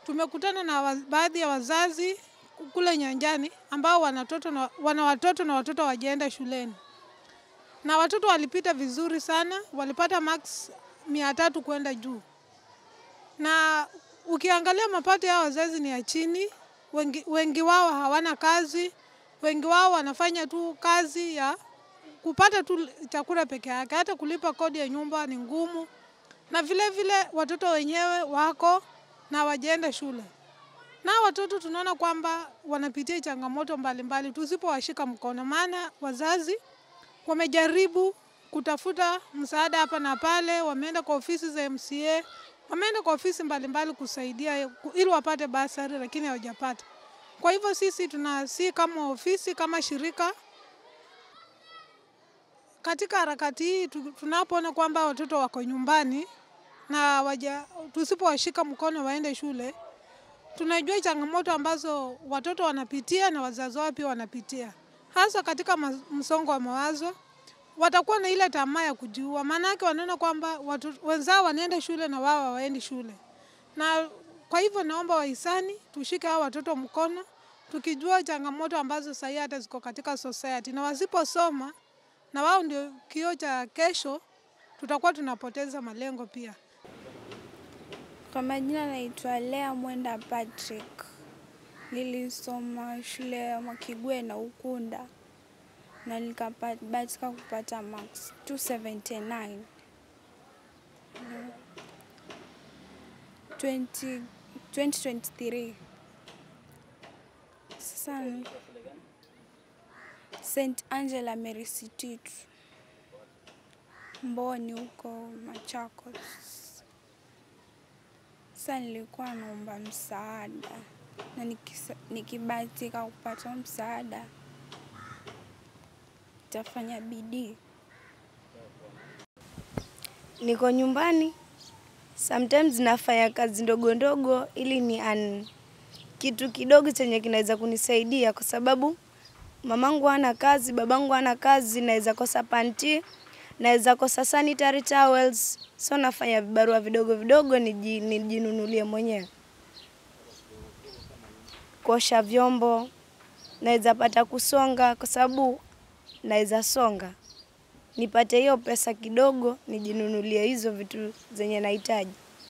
tumekutana na wa, baadhi ya wazazi kule nyanjani ambao wana watoto na, wana watoto na watoto wajaenda shuleni, na watoto walipita vizuri sana, walipata max mia tatu kwenda juu, na ukiangalia mapato ya wazazi ni ya chini. Wengi, wengi wao hawana kazi, wengi wao wanafanya tu kazi ya kupata tu chakula peke yake, hata kulipa kodi ya nyumba ni ngumu, na vile vile watoto wenyewe wako na wajaenda shule, na watoto tunaona kwamba wanapitia changamoto mbalimbali tusipowashika mkono, maana wazazi wamejaribu kutafuta msaada hapa na pale, wameenda kwa ofisi za MCA, wameenda kwa ofisi mbalimbali kusaidia ili wapate basari, lakini hawajapata. Kwa hivyo sisi tunasi kama ofisi kama shirika katika harakati hii tunapoona kwamba watoto wako nyumbani na waja, tusipowashika mkono waende shule, tunajua changamoto ambazo watoto wanapitia na wazazi wao pia wanapitia, hasa katika msongo wa mawazo. Watakuwa na ile tamaa ya kujiua, maanake wanaona kwamba wenzao wanaenda shule na wao hawaendi shule. Na kwa hivyo naomba wahisani tushike hao watoto mkono, tukijua changamoto ambazo sahii hata ziko katika society, na wasiposoma na wao ndio kioo cha kesho, tutakuwa tunapoteza malengo pia. Kwa majina naitwa Lea Mwenda Patrick. Nilisoma shule ya Mwakigwe na Ukunda na nikabahatika kupata max 279 20, 2023 sasa St Angela Mary City Mboni huko Machakos. Sasa nilikuwa naomba msaada na nikibahatika kupata msaada nitafanya bidii. Niko nyumbani, sometimes nafanya kazi ndogo ndogo ili ni an kitu kidogo chenye kinaweza kunisaidia, kwa sababu mamangu hana kazi, babangu hana kazi, naweza kosa panti, naweza kosa sanitary towels, so nafanya vibarua vidogo vidogo nijinunulie mwenyewe. Kuosha vyombo, naweza pata kusonga, kwa sababu naweza songa, nipate hiyo pesa kidogo nijinunulie hizo vitu zenye nahitaji.